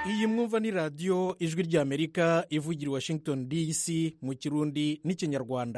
iyi mwumva ni radiyo ijwi ry'amerika ivugira i washington dc mu kirundi n'ikinyarwanda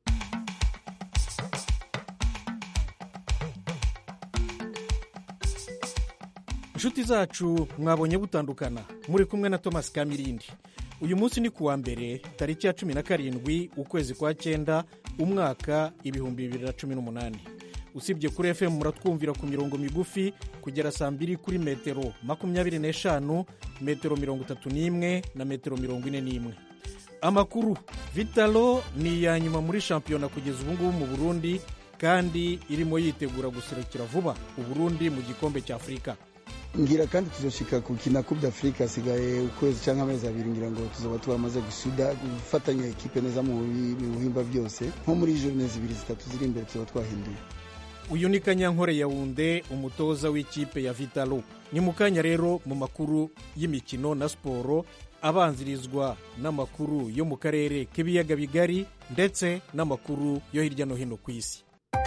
inshuti zacu mwabonye butandukana muri kumwe na thomas kamirindi uyu munsi ni kuwa mbere tariki ya cumi na karindwi ukwezi kwa cyenda umwaka ibihumbi bibiri na cumi n'umunani usibye kuri fm muratwumvira ku mirongo migufi kugera saa mbiri kuri metero makumyabiri n'eshanu metero mirongo itatu n'imwe na metero mirongo ine n'imwe amakuru vitalo ni iya nyuma muri shampiyona kugeza ubu ngubu mu burundi kandi irimo yitegura guserukira vuba uburundi mu gikombe cya afurika ngira kandi tuzoshika kukina coupe d'afrique hasigaye ukwezi cyangwa amezi abiri ngira ngo tuzoba twamaze gusuda gufatanya ekipe neza mu bihimba byose nko muri journée zibiri zitatu ziri imbere tuzoba twahinduye uyu ni kanyankore yawunde umutoza w'ikipe ya vitalo ni mu kanya rero mu makuru y'imikino na siporo abanzirizwa n'amakuru yo mu karere k'ibiyaga bigari ndetse n'amakuru yo hirya no hino ku isi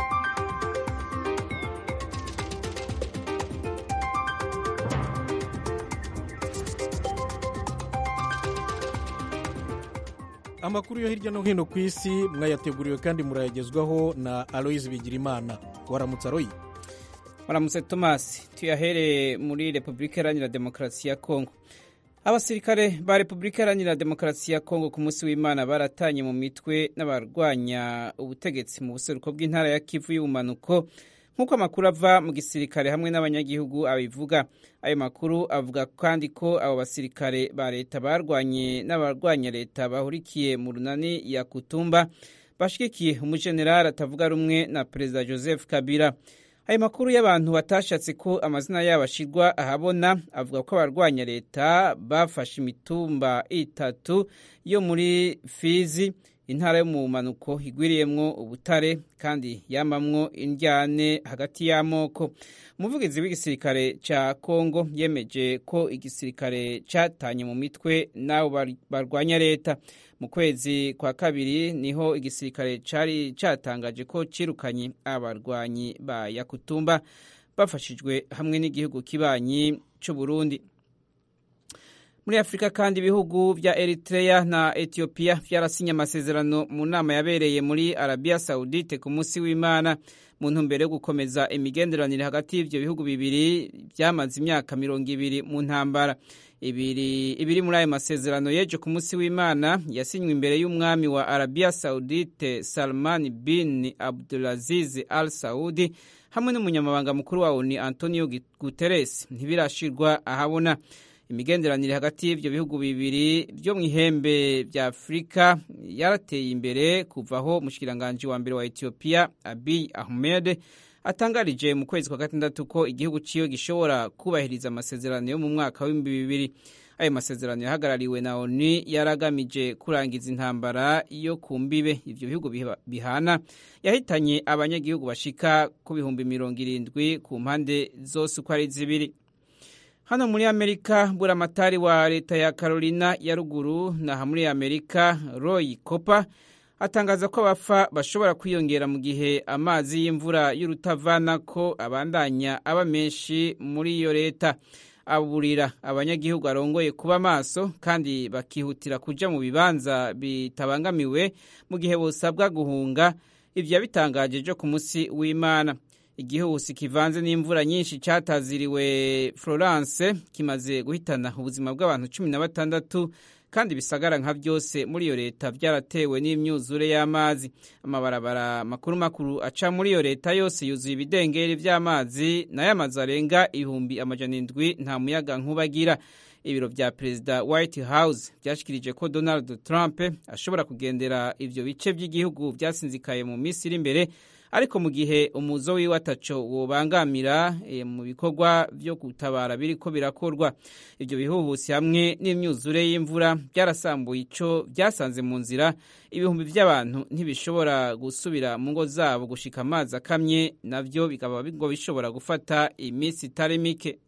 amakuru yo hirya no hino ku isi mwayateguriwe kandi murayagezwaho na aloyizi bigirimana waramutse aroyi waramutse tomasi tuyahereye muri repubulika iharanira demokarasi ya kongo abasirikare ba repubulika iharanira demokarasi ya kongo ku munsi w'imana baratanye mu mitwe n'abarwanya ubutegetsi mu buseruko bw'intara ya kivu y'ubumanuko nk'uko amakuru ava mu gisirikare hamwe n'abanyagihugu abivuga ayo makuru avuga kandi ko abo basirikare ba leta barwanye n'abarwanya leta bahurikiye mu runani ya kutumba bashigikiye umujenerali atavuga rumwe na perezida joseph kabila ayo makuru y'abantu batashatse ko amazina yabo ashyirwa ahabona avuga ko abarwanya leta bafashe imitumba itatu yo muri fizi intara yo mu bumanuko igwiriyemwo ubutare kandi yamamwo indyane hagati y'amoko umuvugizi w'igisirikare cya kongo yemeje ko igisirikare cyatanye mu mitwe n'abo barwanya leta mu kwezi kwa kabiri niho igisirikare cyari cyatangaje ko cyirukanye abarwanyi ba yakutumba bafashijwe hamwe n'igihugu kibanyi cy'u Burundi muri afurika kandi ibihugu bya eritrea na etiyopiya byarasinye amasezerano mu nama yabereye muri arabiya sawudite ku munsi w'imana mu ntumbero yo gukomeza imigenderanire hagati y'ibyo bihugu bibiri byamaze imyaka mirongo ibiri mu ntambara ibiri muri ayo masezerano yeje ku munsi w'imana yasinywe imbere y'umwami wa arabiya sawudite salman bin abdulaziz al saudi hamwe n'umunyamabanga mukuru wa oni antonio guterres ntibirashirwa ahabona imigenderanire hagati y'ibyo bihugu bibiri byo mu ihembe bya afurika yarateye imbere kuvaho umushikiranganji wa mbere wa etiyopiya abiy ahmed atangarije mu kwezi kwa gatandatu ko igihugu ciwe gishobora kubahiriza amasezerano yo mu mwaka w'ibihumbi bibiri ayo masezerano yahagarariwe na oni yaragamije kurangiza intambara yo ku mbibe ivyo bihugu bihana yahitanye abanyagihugu bashika ku bihumbi mirongo irindwi ku mpande zose uko ari zibiri hano muri amerika buramatari wa leta ya carolina ya ruguru naha muri amerika roy copa atangaza ko abapfa bashobora kwiyongera mu gihe amazi y'imvura y'urutavana ko abandanya aba menshi muri iyo leta aburira abanyagihugu arongoye kuba maso kandi bakihutira kuja mu bibanza bitabangamiwe mu gihe bosabwa guhunga ivyo yabitangaje ejo ku munsi w'imana igihuhusi kivanze n'imvura nyinshi cyataziriwe florence kimaze guhitana ubuzima bw'abantu cumi na batandatu kandi bisagara nka byose muri iyo leta byaratewe n'imyuzure y'amazi amabarabara makuru makuru aca muri iyo leta yose yuzuye ibidengeri by'amazi nayo amazu arenga ibihumbi amajana indwi nta muyaga nkubagira ibiro vya perezida white house byashikirije ko donald trump ashobora kugendera ivyo bice by'igihugu byasinzikaye mu minsi iri imbere ariko mu gihe umuzo wiwe ataco wobangamira e, mu bikorwa vyo gutabara biriko birakorwa ivyo bihuhusi hamwe n'imyuzure y'imvura byarasambuye ico byasanze mu nzira ibihumbi by'abantu ntibishobora gusubira mu ngo zabo gushika amazi akamye navyo bikaba ngo bishobora gufata iminsi itari mike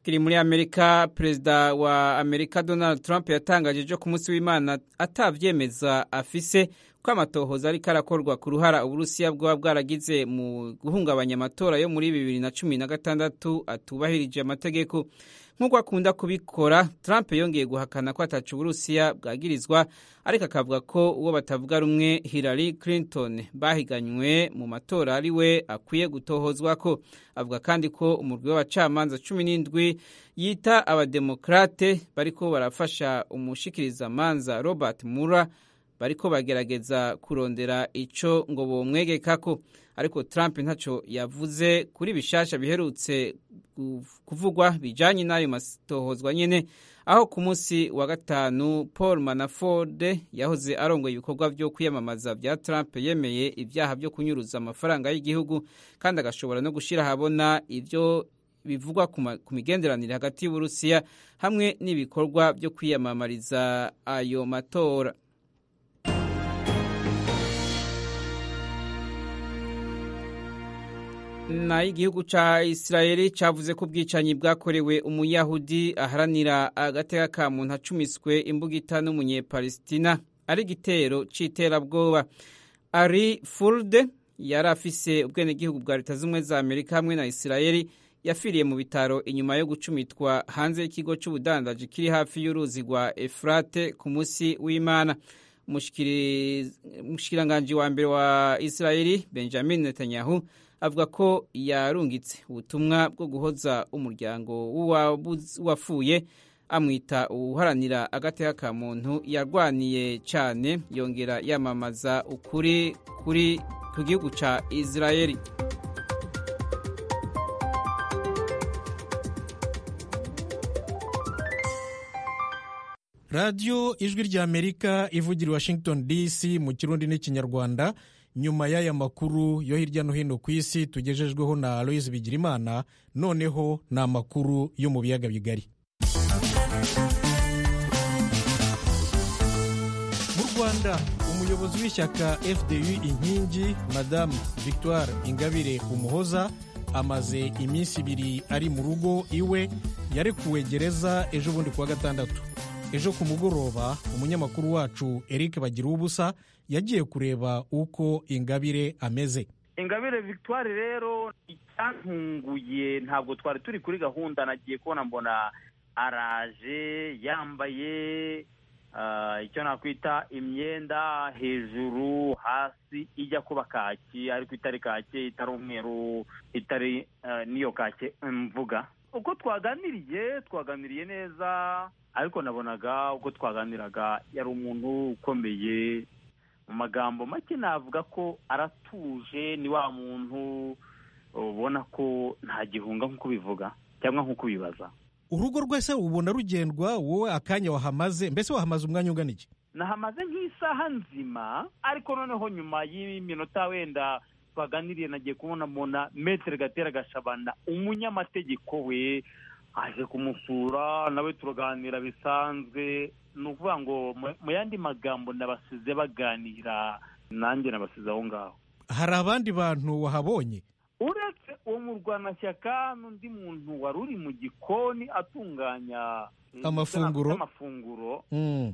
tukiri muri amerika perezida wa amerika donald trump yatangaje ejo ku munsi w'imana atavyemeza afise ko amatohoza ariko arakorwa ku ruhara uburusiya bwaba bwaragize mu guhungabanya amatora yo muri bibiri na cumi na gatandatu atubahirije amategeko nk'uko akunda kubikora trump yongeye guhakana ko ataca uburusiya bwagirizwa ariko akavuga ko uwo batavuga rumwe hillary clinton bahiganywe mu matora ari we akwiye gutohozwa ko avuga kandi ko umurwi w'abacamanza cumi n'indwi yita abademokrate bariko barafasha umushikirizamanza robert mura bariko bagerageza kurondera ico ngo bomwegekako ariko Trump ntaco yavuze kuri bishasha biherutse kuvugwa bijanye n'ayo matohozwa nyene aho ku munsi wa gatanu Paul Manafort yahoze arongoye ibikorwa vyo kwiyamamaza vya Trump yemeye ivyaha vyo kunyuruza amafaranga y'igihugu kandi agashobora no gushira habona ivyo bivugwa ku migenderanire hagati y'Uburusiya hamwe n'ibikorwa vyo kwiyamamariza ayo matora nayo igihugu ca Israeli cavuze ko ubwicanyi bwakorewe umuyahudi aharanira agateka ka muntu acumiswe imbugita n'umunyepalestina ari igitero c'iterabwoba ari furde yari afise ubwenegihugu bwa leta z'ubumwe za amerika hamwe na Israeli yafiriye mu bitaro inyuma yo gucumitwa hanze y'ikigo c'ubudandaji kiri hafi y'uruzi rwa efurate ku munsi w'imana umushikiranganji wa mbere wa Israeli benjamin netanyahu avuga ko yarungitse ubutumwa bwo guhoza umuryango w'uwafuye amwita uharanira agateka ka muntu yarwaniye cyane yongera yamamaza ukuri kuri ku gihugu cya Israeli radiyo ijwi ry'amerika ivugira i washington dc mu kirundi n'ikinyarwanda nyuma y'aya makuru yo hirya no hino ku isi tugejejweho na aloyizi bigirimana noneho ni amakuru yo mu biyaga bigari mu rwanda umuyobozi w'ishyaka fdu inkingi madamu victoire ingabire umuhoza amaze iminsi ibiri ari mu rugo iwe yarekuwe gereza ejo bundi kuwa gatandatu ejo ku mugoroba umunyamakuru wacu eric bagira ubusa yagiye kureba uko ingabire ameze ingabire victoire rero icyantunguye ntabwo twari turi kuri gahunda nagiye kubona mbona araje yambaye icyo nakwita imyenda hejuru hasi ijya kuba kaki ariko itari kake itari umweru itari n'iyo kake mvuga uko twaganiriye twaganiriye neza ariko nabonaga uko twaganiraga yari umuntu ukomeye mu magambo make navuga ko aratuje ni wa muntu ubona ko nta gihunga nk'uko ubivuga cyangwa nk'uko ubibaza urugo rwese ubona rugendwa wowe akanya wahamaze mbese wahamaze umwanya ungana iki nahamaze nk'isaha nzima ariko noneho nyuma y'iminota wenda twaganiriye nagiye kubona mbona metere gatera gashabana umunyamategeko we aje kumusura nawe turaganira bisanzwe ni ukuvuga ngo mu yandi magambo nabasize baganira nanjye nabasize aho ngaho hari abandi bantu wahabonye uretse uwo murwanashyaka n'undi muntu wari uri mu gikoni atunganya amafunguro amafunguro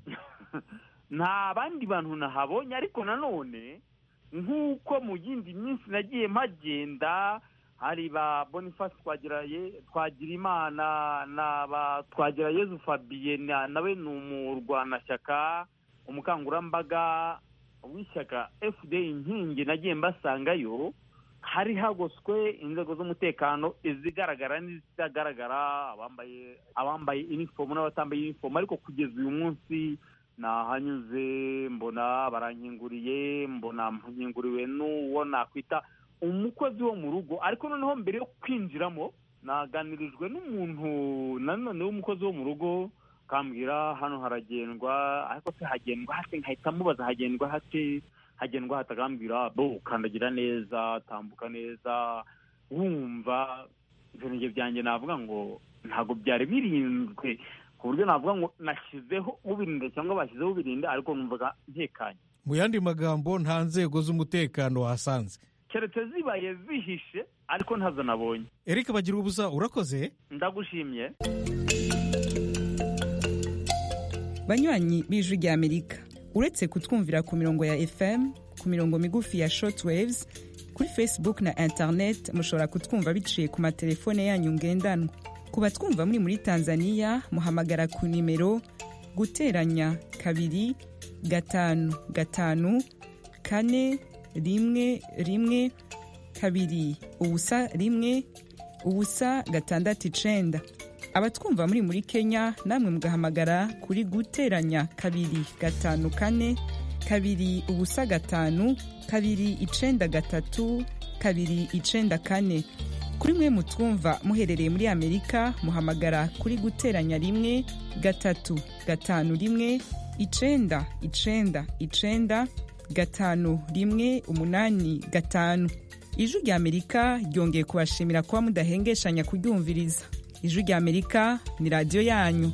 nta bandi bantu nahabonye ariko nanone nk'uko mu yindi minsi nagiye mpagenda hari ba boniface twagira imana na ba twagira yezu fabien nawe ni umurwanashyaka umukangurambaga w'ishyaka fda inkingi nagiye mbasangayo hari hagoswe inzego z'umutekano izigaragara n'izitagaragara abambaye abambaye inifomu n'abatambaye inifomu ariko kugeza uyu munsi nahanyuze mbona barankinguriye mbona nkinguriwe n'uwo nakwita umukozi wo mu rugo ariko noneho mbere yo kwinjiramo naganirijwe n'umuntu nanone w'umukozi wo mu rugo akambwira hano haragendwa ariko se hagendwa hate nkahita mubaza hagendwa hate hagendwa hate akambwira bo ukandagira neza tambuka neza wumva ibintu byanjye navuga ngo ntabwo byari birinzwe ku buryo navuga ngo nashyizeho ubirinda cyangwa bashyizeho ubirinda ariko numvaga ntekanye mu yandi magambo nta nzego z'umutekano wahasanze keretse zibaye zihishe ariko ntazo nabonye eric bagira ubusa urakoze ndagushimye banywanyi b'ijwi rya amerika uretse kutwumvira ku mirongo ya fm ku mirongo migufi ya shortwaves kuri facebook na internet mushobora kutwumva biciye ku matelefone yanyu ngendanwa ku batwumva muri muri tanzania muhamagara ku nimero guteranya kabiri gatanu gatanu kane rimwe rimwe kabiri ubusa rimwe ubusa gatandatu icenda abatwumva muri muri kenya namwe mugahamagara kuri guteranya kabiri gatanu kane kabiri ubusa gatanu kabiri icenda gatatu kabiri icenda kane kuri mwe mutwumva muherereye muri amerika muhamagara kuri guteranya rimwe gatatu gatanu rimwe icenda icenda icenda gatanu rimwe umunani gatanu ijwi rya amerika ryongeye kubashimira kuba mudahengeshanya kuryumviriza ijwi rya amerika ni radiyo yanyu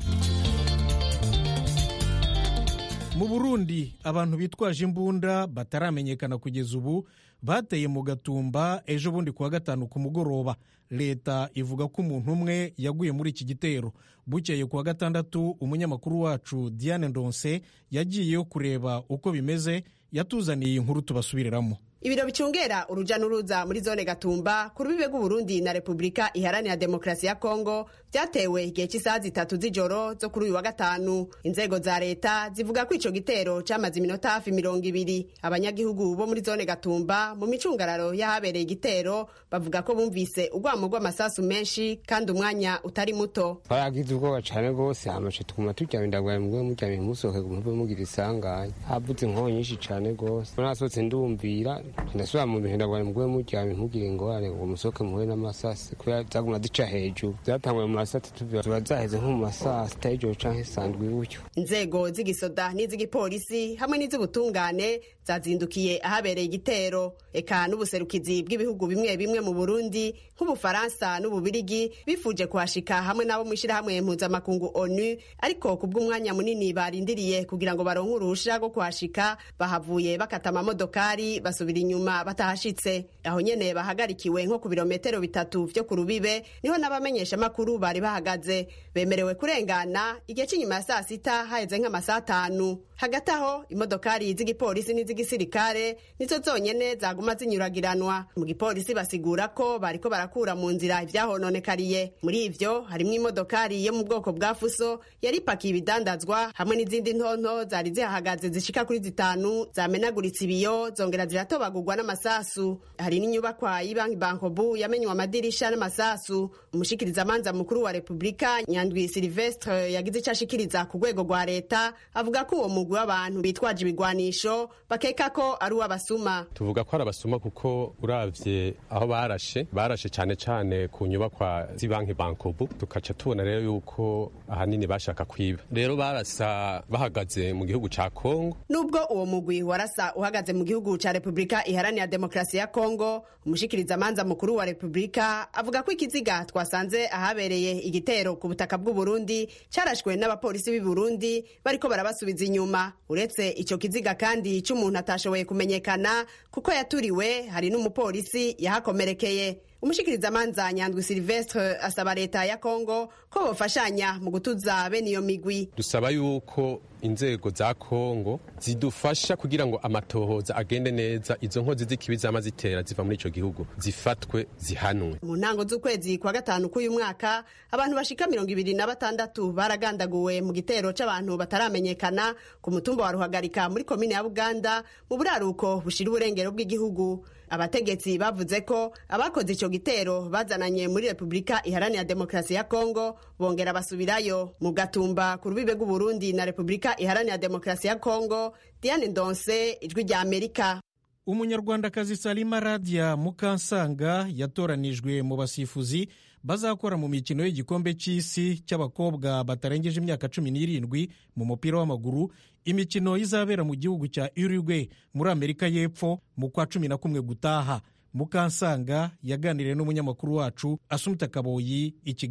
mu burundi abantu bitwaje imbunda bataramenyekana kugeza ubu bateye mu gatumba ejo bundi kuwa gatanu ku mugoroba leta ivuga ko umuntu umwe yaguye muri iki gitero bukeye kuwa gatandatu umunyamakuru wacu diane ndonse yagiyeyo kureba uko bimeze yatuzaniye iyi nkuru tubasubiriramo ibiro bicungera uruja n'uruza muri zone gatumba ku rubibe rw'uburundi na repubulika iharanira demokarasi ya kongo byatewe igihe cy'isaha zitatu z'ijoro zo kuri uyu wa gatanu inzego za leta zivuga ko ico gitero camaze iminota hafi mirongo ibiri abanyagihugu bo muri zone gatumba mu micungararo y'ahabereye igitero bavuga ko bumvise urwamo rw'amasasu menshi kandi umwanya utari muto twaragize ubwoba cane rwose hamace tuguma turyamye ndagwaye mugwe muryamye musohoke muve mugira isanganya havuze inkonyi nyinshi cane rwose nasohotse ndumvira ndasubira mu bintu ndagwaye mugwe muryamye ntugire ingorane ngo musohoke muhure n'amasasi kubera zaguma zica hejuru zatanguye mu masati tuva ziba zaheze nko mu masaa sita y'ijoro canke sandwi gutyo inzego z'igisoda n'iz'igipolisi hamwe n'iz'ubutungane zazindukiye ahabereye igitero eka n'ubuserukizi bw'ibihugu bimwe bimwe mu burundi nk'ubufaransa n'ububirigi bifuje kuhashika hamwe n'abo mu ishyirahamwe mpuzamakungu onu ariko ku bw'umwanya munini barindiriye kugira ngo baronke uruhusha rwo kuhashika bahavuye bakata amamodokari basubira inyuma batahashitse aho nyene bahagarikiwe nko ku birometero bitatu vyo ku rubibe niho n'abamenyeshamakuru bari bahagaze bemerewe kurengana igihe cy'inyuma ya saa sita haheze nk'amasaha atanu hagati aho imodokari z'igipolisi n'iz'igisirikare nizo zonyene zaguma zinyuragiranwa mu gipolisi basigura ko bariko barakura mu nzira ivyahononekariye muri ivyo harimwo imodokari yo mu bwoko bwa fuso yari ipakiye ibidandazwa hamwe n'izindi ntonto zari zihahagaze zishika kuri zitanu zamenaguritse ibiyo zongera ziratobagurwa n'amasasu hari n'inyubakwa y'ibanki bankobu yamenywe amadirisha n'amasasu umushikirizamanza mukuru wa repubulika nyandwi silvestre yagize ico ashikiriza ku rwego rwa leta avuga ko uwo mugwi w'abantu bitwaje ibigwanisho bakeka ko ari uw'abasuma tuvuga ko ari abasuma kuko uravye aho barashe barashe cane cane ku nyubakwa z'ibanki bankobu tukaca tubona rero yuko ahanini bashaka kwiba rero barasa bahagaze mu gihugu ca kongo nubwo uwo mugwi warasa uhagaze mu gihugu ca repubulika iharanira demokarasi ya kongo umushikirizamanza mukuru wa repubulika avuga ko ikiziga twasanze ahabereye igitero ku butaka bw'uburundi carashwe n'abapolisi b'i burundi bariko barabasubiza inyuma uretse ico kiziga kandi c'umuntu atashoboye kumenyekana kuko yaturiwe hari n'umupolisi yahakomerekeye umushikirizamanza nyandwi silvestre asaba leta ya kongo ko bofashanya mu gutuza bene iyo migwi dusaba yuko inzego za kongo zidufasha kugira ngo amatohoza agende neza izo nkozi z'ikibi zama zitera ziva muri ico gihugu zifatwe zihanwe mu ntango z'ukwezi kwa gatanu k'uyu mwaka abantu bashika mirongo ibiri na batandatu baragandaguwe mu gitero c'abantu bataramenyekana ku mutumba wa ruhagarika muri komine ya buganda mu buraruko bushira uburengero bw'igihugu abategetsi bavuze ko abakoze ico gitero bazananye muri repubulika iharanira demokarasi ya kongo bongera basubirayo mu gatumba ku rubibe rw'uburundi na repubulika iharanira demokarasi ya kongo diane ndonse ijwi rya amerika umunyarwandakazi salima radia mukansanga yatoranijwe mu basifuzi bazakora mu mikino y'igikombe cy'isi cy'abakobwa batarengeje imyaka cumi n'irindwi mu mupira w'amaguru imikino izabera mu gihugu cya uruguay muri amerika y'epfo mu kwa cumi na kumwe gutaha mukansanga yaganiriye n'umunyamakuru wacu asumuta kaboyi i kigali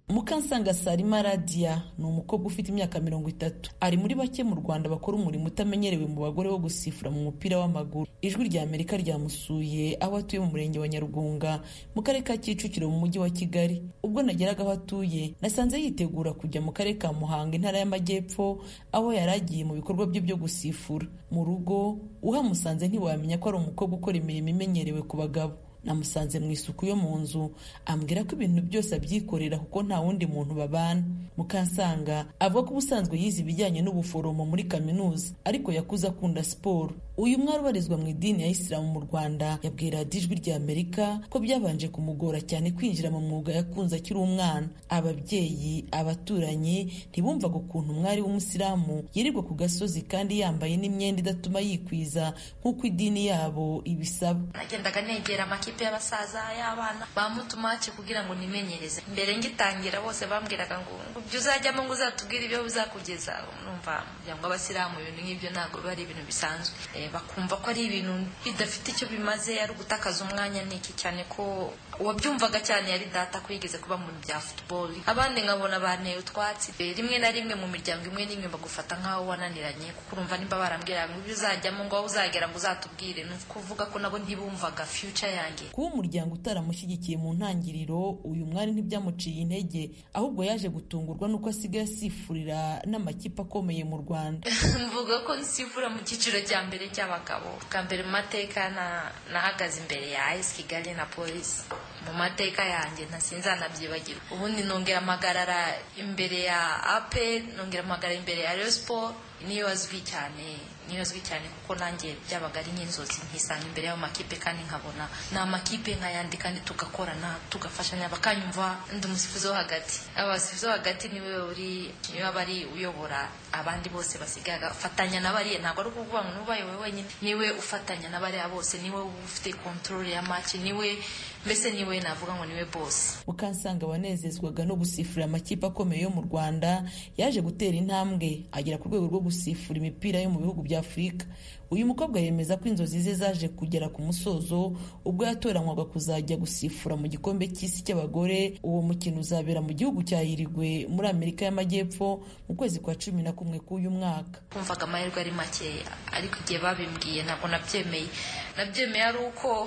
mukansanga sarima radiya ni umukobwa ufite imyaka mirongo itatu ari muri bake mu rwanda bakora umurimo utamenyerewe mu bagore wo gusifura mu mupira w'amaguru ijwi rya amerika ryamusuye aho atuye mu murenge wa nyarugunga mu karere ka kicukiro mu mujyi wa kigali ubwo nageraga aho atuye nasanze yitegura kujya mu karere ka muhanga intara y'amajyepfo aho yari agiye mu bikorwa bye byo gusifura mu rugo uhamusanze ntiwamenya ko ari umukobwa ukora imirimo imenyerewe ku bagabo namusanze mu isuku yo mu nzu ambwira ko ibintu byose abyikorera kuko nta wundi muntu babana mukansanga avuga ko ubusanzwe yize ibijyanye n'ubuforomo muri kaminuza ariko yakuze akunda siporo uyu mwari ubarizwa mu idini ya isilamu mu rwanda yabwira ijwi rya amerika ko byabanje kumugora cyane kwinjira mu mwuga yakunze akiri umwana ababyeyi abaturanyi ntibumvaga ukuntu umwari w'umusilamu yirirwa ku gasozi kandi yambaye n'imyenda idatuma yikwiza nk'uko idini yabo ibisaba nagendaga negera amakipe y'abasaza y'abana bamutumaci kugira ngo nimenyereze mbere ngitangira bose bambwiraga ngo ibyo uzajyamo ngo uzatubwire ibyo uzakugeza numva umuryango w'abasilamu ibintu nk'ibyo ntabwo biba ari ibintu bisanzwe bakumva ko ari ibintu bidafite icyo bimaze ari ugutakaza umwanya n'iki cyane ko uwabyumvaga cyane yari data ko yigeze kuba mu bya football abandi nkabona banteye utwatsi rimwe na rimwe mu miryango imwe n'imwe bagufata nk'aho wananiranye kuko urumva nimba barambwira ngo ibyo uzajyamo ngo aho uzagera ngo uzatubwire ni ukuvuga ko nabo ntibumvaga future yanjye kuba umuryango utaramushyigikiye mu ntangiriro uyu mwari ntibyamuciye intege ahubwo yaje gutungurwa n'uko asigaye asifurira n'amakipe akomeye mu rwanda mvuga ko nsifura mu cyiciro cya mbere cy'abagabo bwa mbere mu mateka nahagaze imbere ya ayisi kigali na polisi mu mateka yanjye ntasinzanabyibagirwa ubundi nongera amagarara imbere ya ape nongera amagarara imbere ya reyo siporo niyo azwi cyane niyo azwi cyane kuko nanjye byabaga ari nk'inzozi nkisanga imbere y'ayo makipe kandi nkabona ni amakipe nk'ayandi kandi tugakorana tugafashanya bakanyumva ndi umusifuzi wo hagati abasifuzi wo hagati niwe uri niwe aba ari uyobora abandi bose basigaye agafatanya n'abariya ntabwo ari ukuvuga ngo n'ubaye wowe wenyine niwe ufatanya n'abariya bose niwe ufite kontorore ya maci niwe mbese niwe navuga ngo niwe bose mukansanga wanezezwaga no gusifurira amakipe akomeye yo mu rwanda yaje gutera intambwe agera ku rwego rwo gusifura imipira yo mu bihugu bya afurika uyu mukobwa yemeza ko inzozi ze zaje kugera ku musozo ubwo yatoranywaga kuzajya gusifura mu gikombe cy'isi cy'abagore uwo mukino uzabera mu gihugu cya Uruguay muri amerika y'amajyepfo mu kwezi kwa cumi na kumwe k'uyu mwaka kumvaga amahirwe ari makeya ariko igihe babimbwiye ntabwo nabyemeye nabyemeye ari uko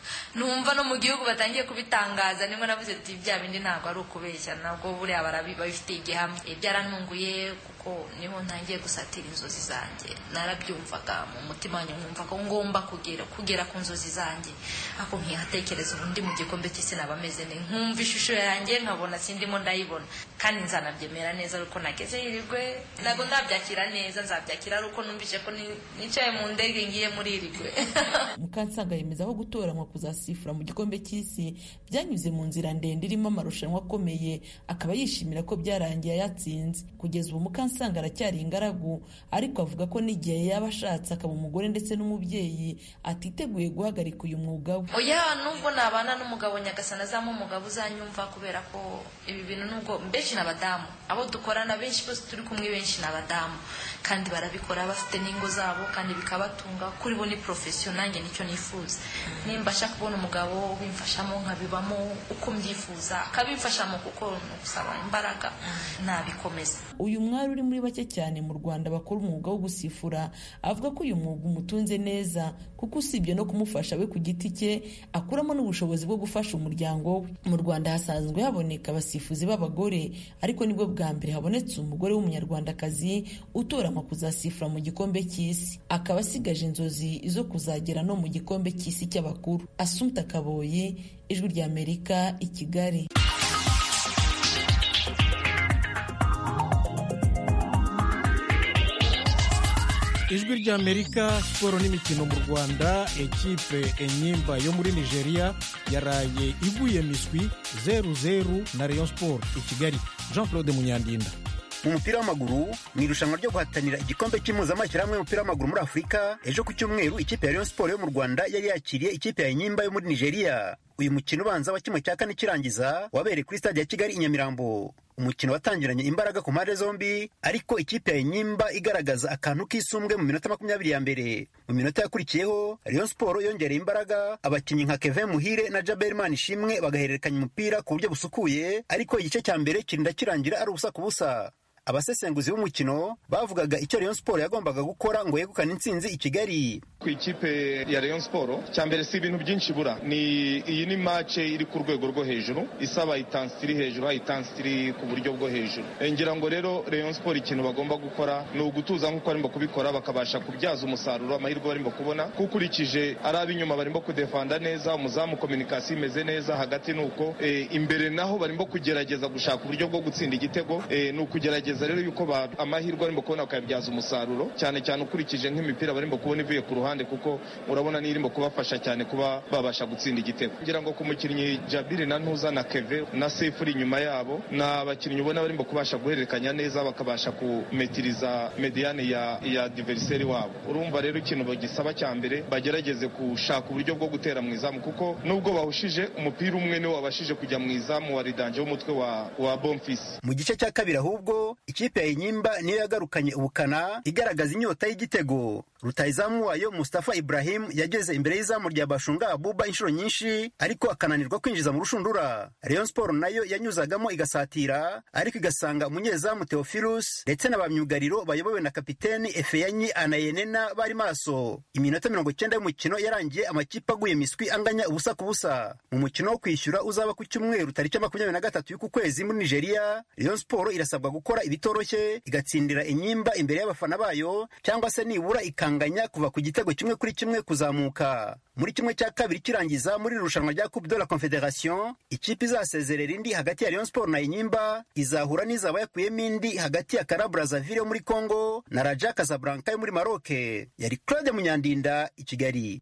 numva no mu gihugu batangiye kubitangaza nibwo navuze ati bya bindi ntabwo ari ukubeshya nabwo buriya babifitiye igihamya byarantunguye kuko niho ntangiye gusatira inzozi zanjye narabyumvaga mu mutima wanjye nkumva ko ngomba kugera kugera ku nzozi zanjye ako nkihatekereza ubundi mu gikombe cy'isi naba ameze neza nkumva ishusho yanjye nkabona sindimo ndayibona kandi nzanabyemera neza ariko nageze hirigwe ntabwo ndabyakira neza nzabyakira ari uko numvise ko nicaye mu ndege ngiye muri irigwe mukansanga yemeza ko gutoranywa kuzasifura mu gikombe cy'isi byanyuze mu nzira ndende irimo amarushanwa akomeye akaba yishimira ko byarangiye yatsinze kugeza ubu mukansanga aracyari ingaragu ariko avuga ko n'igihe yaba ashatse akaba umugore ndetse n'umubyeyi atiteguye guhagarika uyu mwuga we oya nubwo nabana n'umugabo nyagasana azamo umugabo uzanyumva kubera ko ibi bintu nubwo benshi ni abadamu abo dukorana benshi bose turi kumwe benshi ni abadamu kandi barabikora bafite n'ingo zabo kandi bikabatunga kuri bo ni porofesiyo nanjye nicyo nifuza nimbasha kubona umugabo ubimfashamo nkabibamo uko mbyifuza akabimfashamo kuko ni ugusaba imbaraga nabikomeza uyu mwari uri muri bake cyane mu rwanda bakora umwuga wo gusifura avuga ko uyu mwuga umutunze neza kuko usibye no kumufasha we ku giti cye akuramo n'ubushobozi bwo gufasha umuryango we mu rwanda hasanzwe haboneka abasifuzi b'abagore ariko nibwo bwa mbere habonetse umugore w'umunyarwandakazi utoranywa kuzasifura mu gikombe cy'isi akaba asigaje inzozi zo kuzagera no mu gikombe cy'isi cy'abakuru asumta kaboye ijwi ry'amerika i kigali ijwi ry'amerika siporo n'imikino mu rwanda ekipe enyimba yo muri nigeria yaraye iguye miswi zeru zeru na rayon sport i kigali jean claude munyandinda mu mupira w'amaguru mu irushanwa ryo guhatanira igikombe cy'impuzamashyirahamwe y'umupira w'amaguru muri afurika ejo ku cyumweru ikipe ya rayon sport yo mu rwanda yari yakiriye ikipe ya enyimba yo muri nigeria uyu mukino ubanza wa kimwe cya kane kirangiza wabereye kuri stade ya kigali i nyamirambo umukino watangiranye imbaraga ku mpande zombi ariko ikipe ya Enyimba igaragaza akantu k'isumbwe mu minota makumyabiri ya mbere mu minota yakurikiyeho Rayon Sport yongereye imbaraga abakinnyi nka Kevin Muhire na Jabel Manishimwe bagahererekanya umupira ku buryo busukuye ariko igice cya mbere kirinda kirangira ari ubusa ku busa abasesenguzi b'umukino bavugaga icyo Rayon Sport yagombaga gukora ngo yegukane intsinzi i Kigali ku ikipe ya Rayon Sport cya mbere si ibintu byinshi bura ni iyi ni match iri ku rwego rwo hejuru isaba intensity iri hejuru intensity iri ku buryo bwo hejuru ngira ngo rero Rayon Sport ikintu bagomba gukora ni ugutuza nk'uko barimo kubikora bakabasha kubyaza umusaruro amahirwe barimo kubona kuko ukurikije ari ab'inyuma barimo kudefanda neza umuzamu kominikasiyo imeze neza hagati ni uko e, imbere naho barimo kugerageza gushaka uburyo bwo gutsinda igitego e, ni ukugerageza rero yuko amahirwe barimo kubona bakayabyaza umusaruro cyane cyane ukurikije nk'imipira barimo kubona ivuye ku ruhande kuko urabona n'irimo kubafasha cyane kuba babasha gutsinda igitego ngira ngo ku mukinnyi Jabiri na Ntuza na Keve na Sefu uri inyuma yabo ni abakinnyi ubona barimo kubasha guhererekanya neza bakabasha kumetiriza mediane ya ya diveriseri wabo urumva rero ikintu bagisaba cya mbere bagerageze gushaka uburyo bwo gutera mu izamu kuko nubwo bahushije umupira umwe niwo wabashije kujya mu izamu wa ridanje w'umutwe wa wa Bonfils mu gice cya kabiri ahubwo ikipe ya Enyimba niyo yagarukanye ubukana igaragaza inyota y'igitego rutayizamu wayo Mustafa Ibrahim yageze imbere y'izamu rya Bashunga Abuba inshuro nyinshi ariko akananirwa kwinjiza mu rushundura Rayon Sport nayo yanyuzagamo igasatira ariko igasanga umunyezamu Theophilus ndetse na ba myugariro bayobowe na kapiteni Efeyanyi Anayenena bari maso iminota mirongo icyenda y'umukino yarangiye amakipe aguye miswi anganya ubusa ku busa mu mukino wo kwishyura uzaba ku cyumweru tariki makumyabiri na gatatu y'uku kwezi muri Nigeria Rayon Sport irasabwa gukora ibitoroshye igatsindira inyimba imbere y'abafana bayo cyangwa se nibura ikanganya kuva ku gitego kimwe kuri kimwe kuzamuka muri kimwe cya kabiri kirangiza muri irushanwa rya Coupe de la Confederation ikipe izasezerera indi hagati ya Rayon Sport na Inyimba izahura n'izaba yakuyemo indi hagati ya Kara Brazzaville yo muri Congo na Raja Casablanca yo muri Maroc yari Claude Munyandinda i Kigali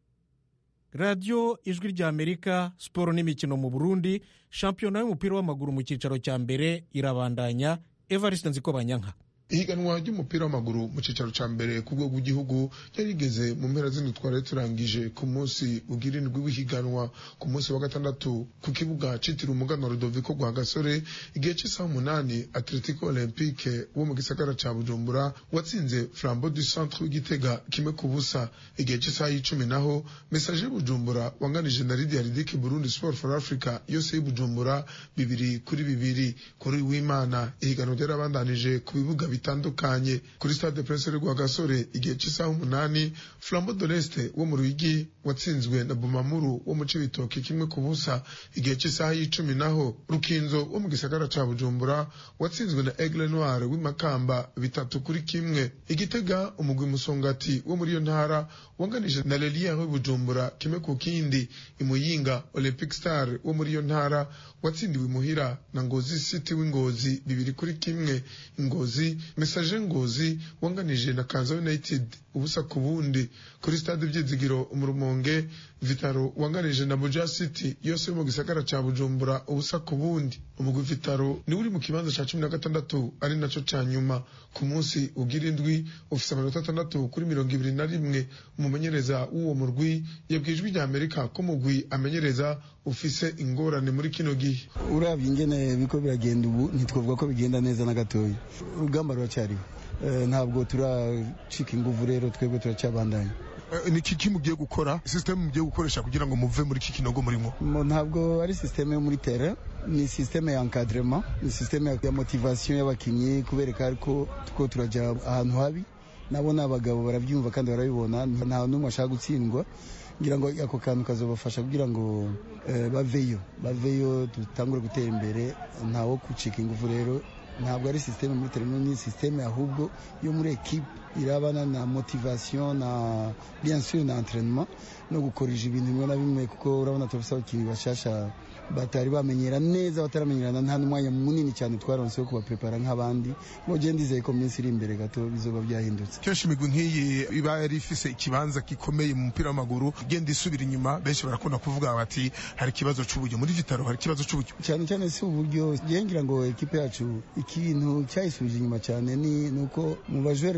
radiyo ijwi rya amerika siporo n'imikino mu burundi shampiyona y'umupira w'amaguru mu cyicaro cya mbere irabandanya evariste nzikobanyanka ihiganwa ry'umupira w'amaguru mu cyicaro cya mbere ku rwego rw'igihugu ryari rigeze mu mpera z'indwi twari turangije ku munsi ugira indwi w'ihiganwa ku munsi wa gatandatu ku kibuga cyitiriwe umugano Rudoviko rwa gasore igihe cy'isaha umunani atletico olympique wo mu gisagara cya bujumbura watsinze flambo du centre w'igitega kimwe ku busa igihe cy'isaha y'icumi naho message bujumbura wanganije na lidia ridike burundi sport for africa yose y'ubujumbura bibiri kuri bibiri kuri w'imana ihiganwa ryarabandanije ku bibuga bitandukanye kuri stade prince rwa gasore igihe cy'isaha umunani flambo de l'est wo mu ruyigi watsinzwe na bumamuru wo mu cibitoki kimwe ku busa igihe cy'isaha y'icumi naho rukinzo wo mu gisagara ca bujumbura watsinzwe na aigle noir w'imakamba bitatu kuri kimwe igitega umugwi musongati wo muri iyo ntara wanganije na lelier w'ibujumbura kimwe ku kindi imuyinga olympic star wo muri iyo ntara watsindiwe imuhira na ngozi city w'ingozi bibiri kuri kimwe ingozi message ngozi wanganije na kanza united ubusa ku bundi kuri stade byizigiro umurumonge vitaro wanganije na buja city yose yo mu gisagara ca bujumbura ubusa ku bundi umugwi vitaro niwe uri mu kibanza ca cumi na gatandatu ari naco ca nyuma ku munsi ugira indwi ufise amanota atandatu kuri mirongo ibiri na rimwe umumenyereza w'uwo murwi yabwiye ijwi rya amerika ko umugwi amenyereza ufise ingorane muri kino gihe urabye ingene biko biragenda ubu ntitwavuga ko bigenda neza na gatoya urugamba ruracyariho ntabwo turacika inguvu rero twebwe turacyabandanya ni iki mugiye gukora sisiteme mugiye gukoresha kugira ngo muve muri iki kinogo murimo ntabwo ari sisiteme yo muri tere ni sisiteme ya encadrement ni sisiteme ya motivation y'abakinnyi kubereka ko two turajya ahantu habi nabo ni abagabo barabyumva kandi barabibona nta n'umwe ashaka gutsindwa ngira ngo ako kantu kazabafasha kugira ngo baveyo baveyo dutangure gutera imbere ntawo gucika ingufu rero ntabwo ari sisiteme muri tereno ni sisiteme ahubwo yo muri ekipe irabana na motivation na bien sûr na entraînement no gukoresha ibintu bimwe na bimwe kuko urabona turafise abakinnyi bashasha batari bamenyera neza bataramenyerana nta n'umwanya munini cyane twaronse wo kubaprepara nk'abandi ngo je ndizeye ko minsi iri imbere gato bizoba byahindutse kenshi imigwi nk'iyi iba yari ifise ikibanza gikomeye mu mupira w'amaguru igenda isubira inyuma benshi barakunda kuvuga bati hari ikibazo c'uburyo muri vitaro hari ikibazo c'uburyo cyane cyane si uburyo ngira ngo ekipe yacu ikintu cyayisubije inyuma cyane ni nuko mu bajwere mirongo ibiri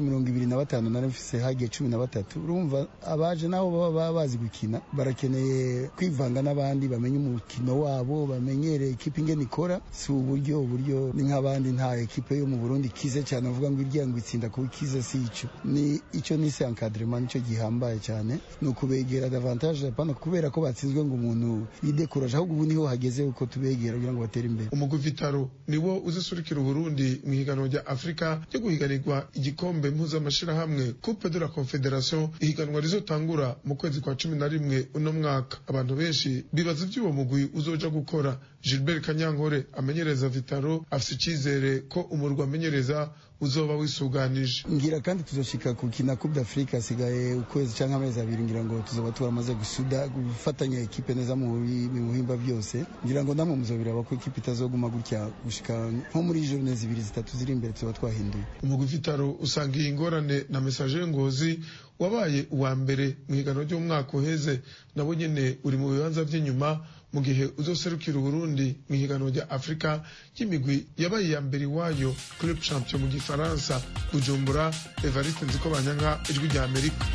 ibiri na batanu nari mfise hagiye cumi na batatu urumva abaje nabo baba bazi gukina barakeneye kwivanga n'abandi bamenye umukino wabo bamenyere ekipe ingene ikora si uburyo uburyo ni nk'abandi nta ekipe yo mu burundi ikize cyane avuga ngo irya ngo itsinda kuba ikize si ico ni ico nise encadrement nico gihambaye cyane ni ukubegera davantage apana kubera ko batsinzwe ngo umuntu yidekuraje ahubwo ubu niho hageze uko tubegera kugira ngo batere imbere umugwi vitaro niwo uzisurikira uburundi mu higanwa rya afurika ryo guhiganirwa igikombe mpuzamashirahamwe coupe de la confederation ihiganwa rizotangura mu kwezi kwa cumi na rimwe uno mwaka abantu benshi bibaza ivy'uwo mugwi uzoja gukora gilbert kanyankore amenyereza vitaro afise icizere ko umurwi amenyereza uzoba wisuganije ngira kandi tuzoshika ku kina coupe d'afrique hasigaye ukwezi canke amezi abiri ngira ngo tuzoba turamaze gusuda gufatanya ekipe neza mu buhimba byose ngira ngo namwe muzobiraba ko ekipe itazoguma gutya gushika nko muri journée zibiri zitatu ziri imbere tuzoba twahinduye umugwi vitaro usanga iyi ngorane na message ngozi wabaye uwa mbere mu higanwa ry'umwaka uheze nabo nyene uri mu bibanza vy'inyuma mu gihe uzoserukira uburundi mu higanwa rya afurika y'imigwi yabaye iya mbere iwayo club champion mu gifaransa bujumbura evariste nziko banyanka ijwi rya amerika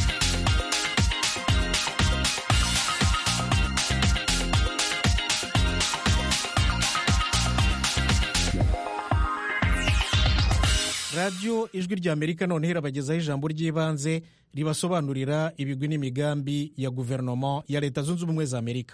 radiyo ijwi rya amerika noneho irabagezaho ijambo ry'ibanze ribasobanurira ibigwi n'imigambi ya guverinoma ya leta zunze ubumwe za amerika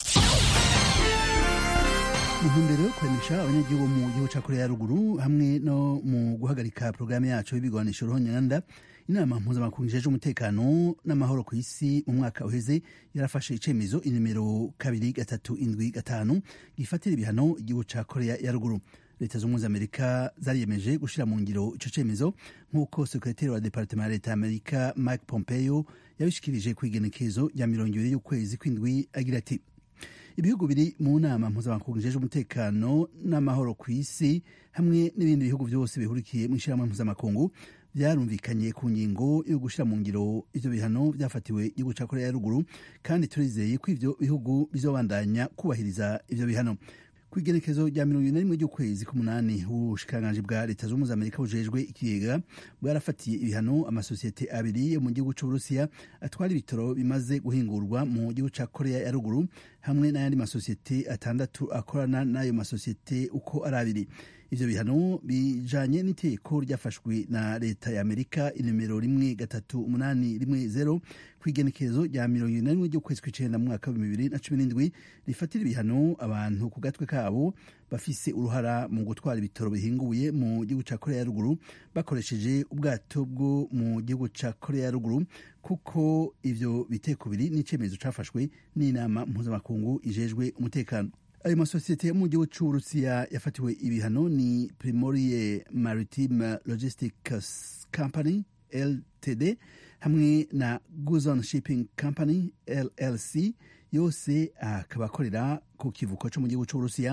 mu ntumbero yo kuremesha abanyagihugu mu gihugu cya korea ya ruguru hamwe no mu guhagarika porogaramu yacu y'ibigwanisho ruhonyanda inama mpuzamakungu ijejwe umutekano n'amahoro ku isi mu mwaka uheze yarafashe icemezo inimero kabiri gatatu indwi gatanu gifatira ibihano igihugu cya korea ya ruguru leta z'ubumwe za amerika zariyemeje gushyira mu ngiro ico cemezo nk'uko sekretari wa departement ya leta ya amerika mike pompeo yabishikirije ku igenekezo rya mirongo ibiri y'ukwezi kw'indwi agira ati ibihugu biri mu nama mpuzamakungu ijejwe umutekano n'amahoro ku isi hamwe n'ibindi bihugu byose bihurikiye mu ishyirahamwe mpuzamakungu byarumvikanye ku ngingo yo gushyira mu ngiro ivyo bihano byafatiwe igihugu ca korea ya ruguru kandi turizeye ko ivyo bihugu bizobandanya kubahiriza ivyo bihano ku igenekezo rya mirongo ine na rimwe ry'ukwezi k'umunani ubushikiranganji bwa leta zunze ubumwe za amerika bujejwe ikigega bwarafatiye ibihano amasosiyete abiri yo mu gihugu c'uburusiya atwara ibitoro bimaze guhingurwa mu gihugu ca korea ya ruguru hamwe n'ayandi masosiyete atandatu akorana n'ayo masosiyete uko ari abiri ivyo bihano bijanye n'itegeko ryafashwe na leta ya amerika inimero rimwe gatatu umunani rimwe zero ku igenekerezo rya mirongo ine na rimwe ry'ukwezi kw'icenda mu mwaka w'ibihumbi bibiri na cumi n'indwi rifatira ibihano abantu ku gatwe kabo bafise uruhara mu gutwara ibitoro bihinguye mu gihugu ca korea ya ruguru bakoresheje ubwato bwo mu gihugu ca korea ya ruguru kuko ivyo biteko biri n'icemezo cafashwe n'inama mpuzamakungu ijejwe umutekano ayo masosiyete yo mu gihugu c'uburusiya yafatiwe ibihano ni primorie maritime logistics company ltd hamwe na guzon shipping company llc yose akaba akorera ku kivuko co mu gihugu c'uburusiya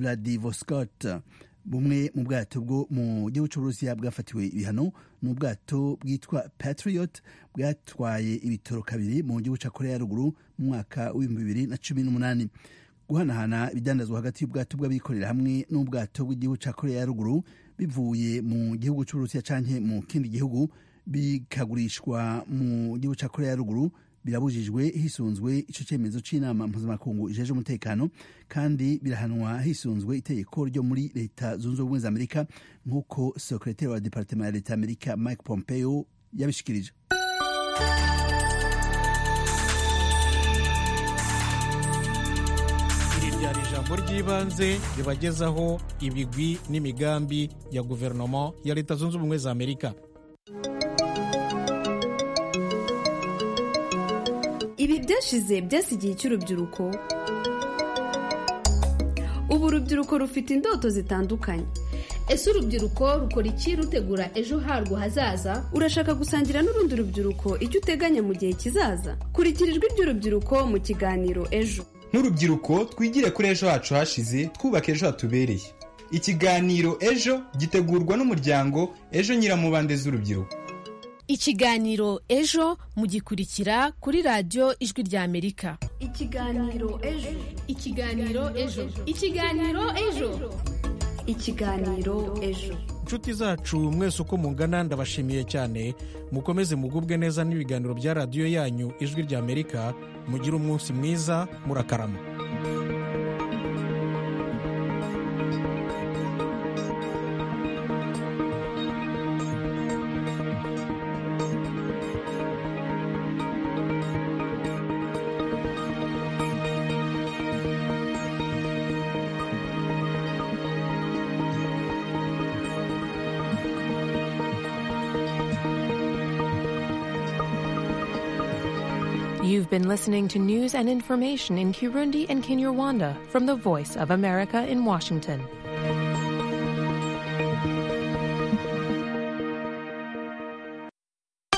vladivostok bumwe mu bwato bwo mu gihugu c'uburusiya bwafatiwe ibihano ni ubwato bwitwa patriot bwatwaye ibitoro kabiri mu gihugu ca korea ya ruguru mu mwaka w'ibihumbi bibiri na cumi n'umunani guhanahana ibidandazwa hagati y'ubwato bw'abikorera hamwe n'ubwato bw'igihugu ca korea ya ruguru bivuye mu gihugu c'uburusiya canke mu kindi gihugu bikagurishwa mu gihugu ca korea ya ruguru birabujijwe hisunzwe ico cemezo c'inama mpuzamakungu ijeje umutekano kandi birahanwa hisunzwe itegeko ryo muri leta zunze ubumwe za amerika nk'uko sekretari wa departement ya leta ya amerika mike pompeo yabishikirije iri ryari ijambo ry'ibanze ribagezaho ibigwi n'imigambi ya guverinoma ya leta zunze ubumwe za amerika ibi byashize byasigiye cy'urubyiruko ubu urubyiruko rufite indoto zitandukanye ese urubyiruko rukora iki rutegura ejo harwo hazaza urashaka gusangira n'urundi rubyiruko icyo uteganya mu gihe kizaza kurikira ijwi ry'urubyiruko mu kiganiro ejo nk'urubyiruko twigire kuri ejo hacu hashize twubaka ejo hatubereye ikiganiro ejo gitegurwa n'umuryango ejo nyiramubande z'urubyiruko ikiganiro ejo mugikurikira kuri radiyo ijwi rya amerika ikiganiro ejo ikiganiro ejo ikiganiro ejo ikiganiro ejo nshuti zacu mwese uko mungana ndabashimiye cyane mukomeze mugubwe neza n'ibiganiro bya radiyo yanyu ijwi ry'amerika mugire umunsi mwiza murakarama You've been listening to news and information in Kirundi and Kinyarwanda from the Voice of America in Washington.